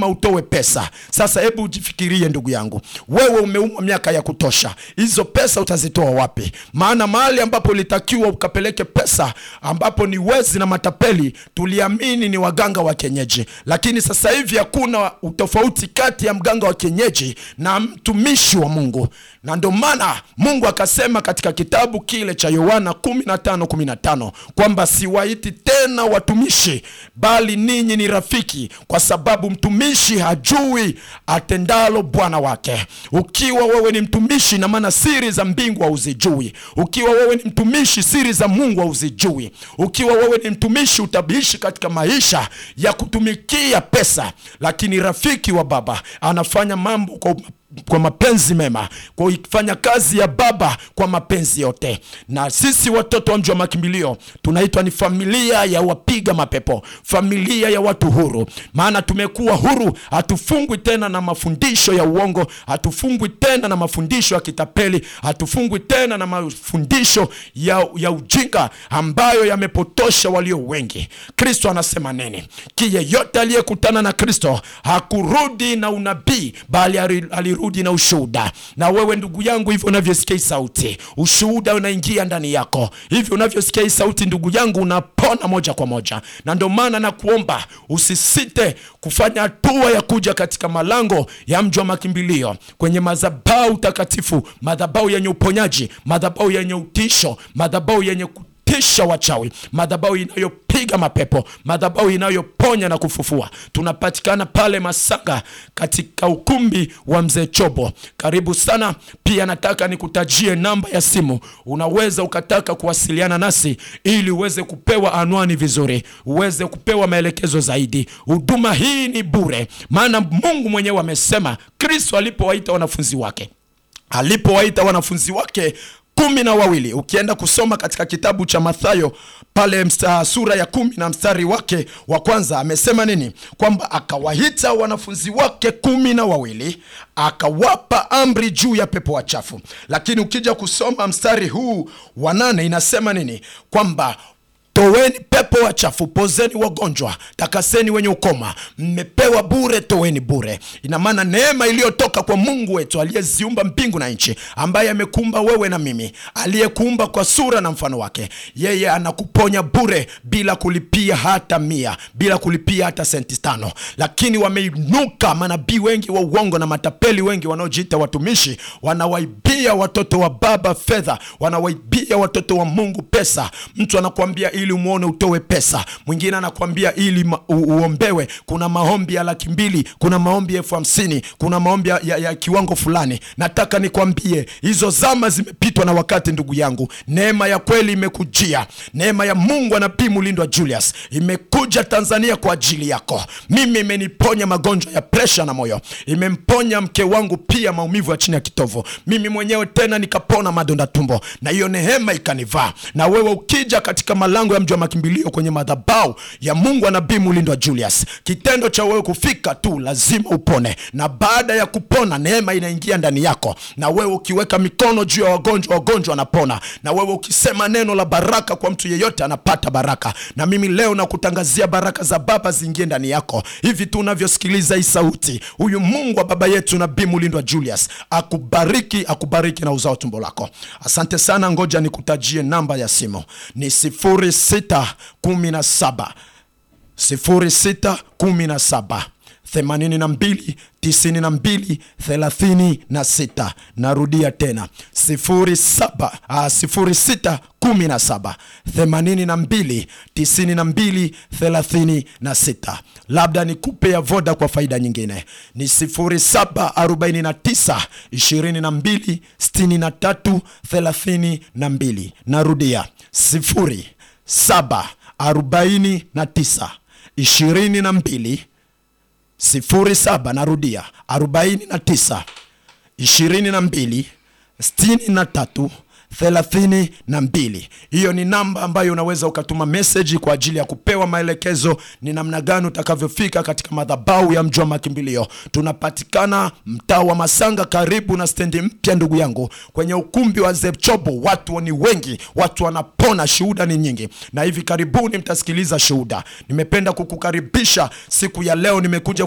utoe pesa. Sasa hebu ujifikirie ndugu yangu, wewe umeumwa miaka ya kutosha, hizo pesa utazitoa wapi? Maana mahali ambapo ulitakiwa ukapeleke pesa, ambapo ni wezi na matapeli, tuliamini ni waganga wa kienyeji, lakini sasa hivi hakuna utofauti kati ya mganga wa kienyeji na mtumishi wa Mungu, na ndio maana Mungu akasema katika kitabu kile cha Yohana 15:15 kwamba siwaiti tena watumishi, bali ninyi ni rafiki, kwa sababu mtumishi hajui atendalo bwana wake. Ukiwa wewe ni mtumishi, na maana siri za mbingu hauzijui. Ukiwa wewe ni mtumishi, siri za Mungu hauzijui. Ukiwa wewe ni mtumishi, utabishi katika maisha ya kutumikia pesa, lakini rafiki wa Baba anafanya mambo kwa kwa mapenzi mema, kwa kuifanya kazi ya Baba kwa mapenzi yote. Na sisi watoto wa mji wa makimbilio tunaitwa ni familia ya wapiga mapepo, familia ya watu huru, maana tumekuwa huru. Hatufungwi tena na mafundisho ya uongo, hatufungwi tena na mafundisho ya kitapeli, hatufungwi tena na mafundisho ya, ya ujinga ambayo yamepotosha walio wengi. Kristo anasema nini? Ki yeyote aliyekutana na Kristo hakurudi na unabii, bali alirudi na ushuhuda. Na wewe ndugu yangu, hivyo unavyosikia hii sauti, ushuhuda unaingia ndani yako. Hivyo unavyosikia hii sauti, ndugu yangu, unapona moja kwa moja. Na ndio maana nakuomba usisite kufanya hatua ya kuja katika malango ya mji wa makimbilio, kwenye madhabahu takatifu, madhabahu yenye uponyaji, madhabahu yenye utisho, madhabahu yenye tisha wachawi, madhabahu inayopiga mapepo, madhabahu inayoponya na kufufua. Tunapatikana pale Masanga katika ukumbi wa mzee Chobo, karibu sana. Pia nataka nikutajie namba ya simu, unaweza ukataka kuwasiliana nasi ili uweze kupewa anwani vizuri, uweze kupewa maelekezo zaidi. Huduma hii ni bure, maana Mungu mwenyewe amesema, Kristo alipowaita wanafunzi wake, alipowaita wanafunzi wake kumi na wawili ukienda kusoma katika kitabu cha Mathayo pale msta, sura ya kumi na mstari wake wa kwanza amesema nini? Kwamba akawaita wanafunzi wake kumi na wawili akawapa amri juu ya pepo wachafu. Lakini ukija kusoma mstari huu wa nane inasema nini? Kwamba Toweni pepo wachafu, pozeni wagonjwa, takaseni wenye ukoma, mmepewa bure, toweni bure. Ina maana neema iliyotoka kwa Mungu wetu aliyeziumba mbingu na nchi, ambaye amekuumba wewe na mimi, aliyekuumba kwa sura na mfano wake, yeye anakuponya bure bila kulipia hata mia, bila kulipia hata senti tano. Lakini wameinuka manabii wengi wa uongo na matapeli wengi wanaojiita watumishi, wanawaibia watoto wa Baba fedha, wanawaibia watoto wa Mungu pesa. Mtu anakuambia ili umwone utowe pesa, mwingine anakuambia ili ma, u, uombewe. Kuna maombi ya laki mbili, kuna maombi elfu hamsini, kuna maombi ya, ya, ya kiwango fulani. Nataka nikwambie hizo zama zimepitwa na wakati, ndugu yangu. Neema ya kweli imekujia, neema ya Mungu anabii Mulindwa Julius imekuja Tanzania kwa ajili yako. Mimi imeniponya magonjwa ya presha na moyo, imemponya mke wangu pia maumivu ya chini ya kitovu, mimi mwenyewe tena nikapona madonda tumbo, na hiyo neema ikanivaa. Na wewe ukija katika malango ya mji wa makimbilio kwenye madhabahu ya Mungu wa nabii Mulindwa Julius, kitendo cha wewe kufika tu lazima upone, na baada ya kupona neema inaingia ndani yako, na wewe ukiweka mikono juu ya wagonjwa, wagonjwa wanapona, na wewe ukisema neno la baraka kwa mtu yeyote anapata baraka. Na mimi leo nakutangazia baraka za Baba ziingie ndani yako. Hivi tu unavyosikiliza hii sauti, huyu Mungu wa baba yetu nabii Mulindwa Julius akubariki, akubariki na uzao tumbo lako. Asante sana, ngoja nikutajie namba ya simu ni sifuri sita kumi na saba sifuri sita kumi na saba themanini na mbili tisini na mbili thelathini na sita. Narudia tena sifuri saba sifuri sita kumi na saba themanini na mbili tisini na mbili thelathini na sita. Labda nikupe ya voda kwa faida nyingine ni sifuri saba arobaini na tisa ishirini na mbili sitini na tatu thelathini na mbili. Narudia sifuri saba arobaini na tisa ishirini na mbili sifuri saba narudia arobaini na tisa ishirini na mbili sitini na tatu thelathini na mbili. Hiyo ni namba ambayo unaweza ukatuma meseji kwa ajili ya kupewa maelekezo ni namna gani utakavyofika katika madhabahu ya mji wa makimbilio. Tunapatikana mtaa wa Masanga, karibu na stendi mpya, ndugu yangu, kwenye ukumbi wa Zepchobo. Watu ni wengi, watu wanapona, shuhuda ni nyingi, na hivi karibuni mtasikiliza shuhuda. Nimependa kukukaribisha siku ya leo, nimekuja